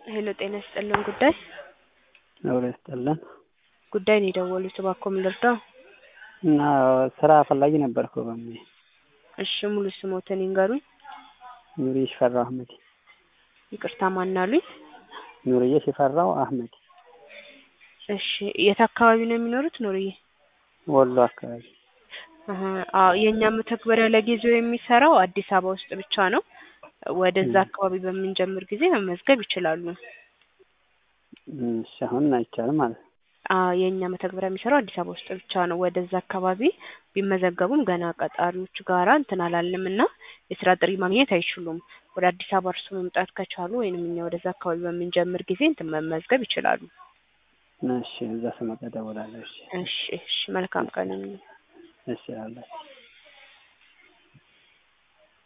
ሄሎ ጤና ይስጥልን ጉዳይ አብሮ ይስጥልን ጉዳይ ነው የደወሉት እባክዎ ምን ልርዳዎ? እና ስራ ፈላጊ ነበርኩ በሙያ እሺ ሙሉ ስሞትን ይንገሩኝ? ኑርዬ ሽፈራው አህመድ ይቅርታ ማን አሉኝ? ኑርዬ ሽፈራው አህመድ እሺ የት አካባቢ ነው የሚኖሩት ኑርዬ? ወሎ አካባቢ አሀ አዎ የእኛ መተግበሪያ ለጊዜው የሚሰራው አዲስ አበባ ውስጥ ብቻ ነው። ወደዛ አካባቢ በምንጀምር ጊዜ መመዝገብ ይችላሉ። እሺ አሁን አይቻልም ማለት ነው። አዎ የእኛ መተግበሪያ የሚሰራው አዲስ አበባ ውስጥ ብቻ ነው። ወደዛ አካባቢ ቢመዘገቡም ገና ቀጣሪዎች ጋራ እንትን አላልንም እና የስራ ጥሪ ማግኘት አይችሉም። ወደ አዲስ አበባ እርስዎ መምጣት ከቻሉ ወይንም እኛ ወደዛ አካባቢ በምንጀምር ጊዜ እንትን መመዝገብ ይችላሉ። እሺ እዛ ስመጣ እደውላለሁ። እሺ እሺ እሺ መልካም ቀን ይሁን። እሺ አላችሁ